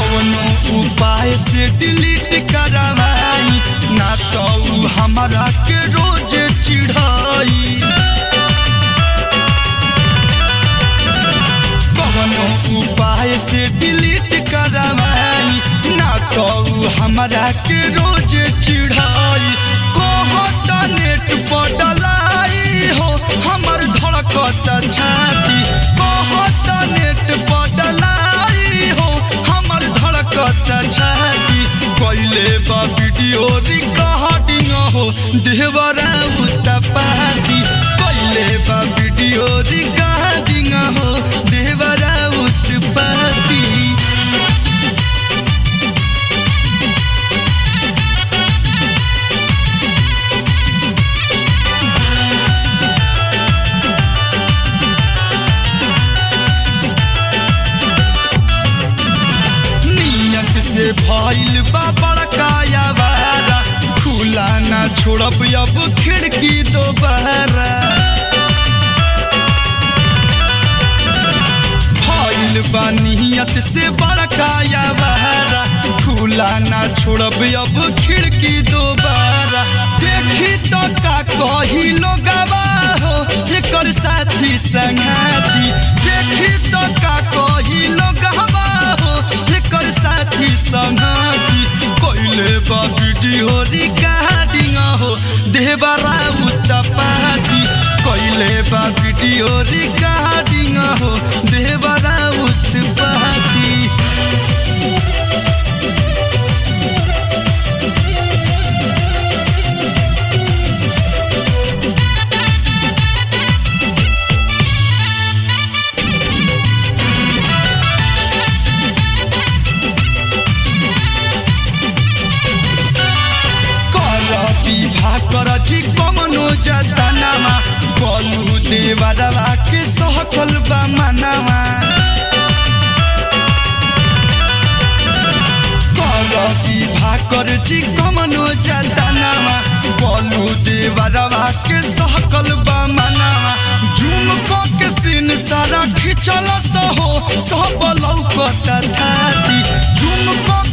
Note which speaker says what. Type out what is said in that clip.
Speaker 1: कौनो उपाय से डिलीट करवाई ना तो उ हमारा के रोज चिढ़ाई कौनो उपाय से डिलीट करवाई ना तो उ हमारा के रोज चिढ़ाई कहत नेट पर डलाई हो हमर धड़कत छाती कहत नेट पर डलाई हो हमर धड़कत छाती कैले बा वीडियो रिकॉर्डिंग हो देवरा उत्पाती कैले बा वीडियो रिकॉर्डिंग हो देवरा उत्पाती नियत से भइल बा बड़काया बारा खुला ना छोड़ब अब खिड़की दोबारा भइल बा नियत से बड़काया बारा खुला ना छोड़ब अब खिड़की दोबारा देखी तो का कही लोगवा हो एकर साथी संगाती देखी तो का कही लोगवा हो एकर साथी संगाती कोइले बा वीडियो रिकॉर्डिंग हो देवरा उत्पाती कोइले बा वीडियो रिकॉर्डिंग हो देवरा उत्पाती कर विवाह कर छी कमनो जतनामा कलू देवरवा के सहकल बा मनामा कर विवाह कर छी कमनो जतनामा कलू देवरवा के सहकल बा मनामा झुम क के सीन सारा खिचल सहो सब लौकत थाती झुम क